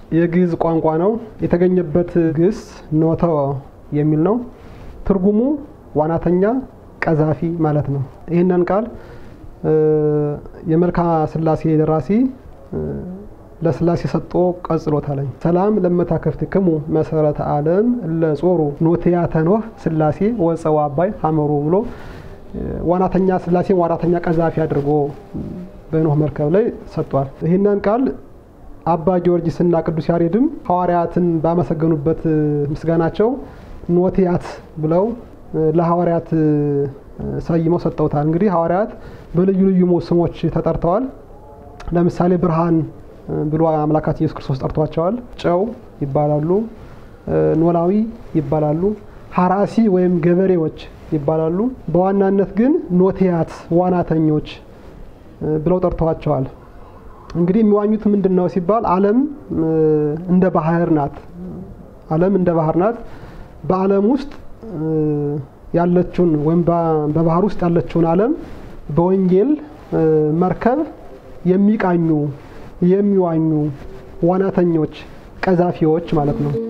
የግዕዝ ቋንቋ ነው። የተገኘበት ግስ ኖተ የሚል ነው። ትርጉሙ ዋናተኛ፣ ቀዛፊ ማለት ነው። ይህንን ቃል የመልክዓ ሥላሴ ደራሲ ለሥላሴ ሰጦ ቀጽሎታለኝ። ሰላም ለመታከፍትክሙ መሰረተ ዓለም ለጾሩ ኖትያተ ኖህ ሥላሴ ወፀው አባይ ሀመሩ ብሎ ዋናተኛ ሥላሴ ዋናተኛ ቀዛፊ አድርጎ በኖህ መርከብ ላይ ሰጥቷል። ይህንን ቃል አባ ጊዮርጊስና ቅዱስ ያሬድም ሐዋርያትን ባመሰገኑበት ምስጋናቸው ኖትያት ብለው ለሐዋርያት ሰይመው ሰጠውታል። እንግዲህ ሐዋርያት በልዩ ልዩ ስሞች ተጠርተዋል። ለምሳሌ ብርሃን ብሎ አምላካችን ኢየሱስ ክርስቶስ ጠርቷቸዋል። ጨው ይባላሉ፣ ኖላዊ ይባላሉ፣ ሀራሲ ወይም ገበሬዎች ይባላሉ። በዋናነት ግን ኖትያት ዋናተኞች ብለው ጠርተዋቸዋል። እንግዲህ የሚዋኙት ምንድን ነው ሲባል ዓለም እንደ ባህር ናት። ዓለም እንደ ባህር ናት። በዓለም ውስጥ ያለችውን ወይም በባህር ውስጥ ያለችውን ዓለም በወንጌል መርከብ የሚቃኙ የሚዋኙ ዋናተኞች፣ ቀዛፊዎች ማለት ነው።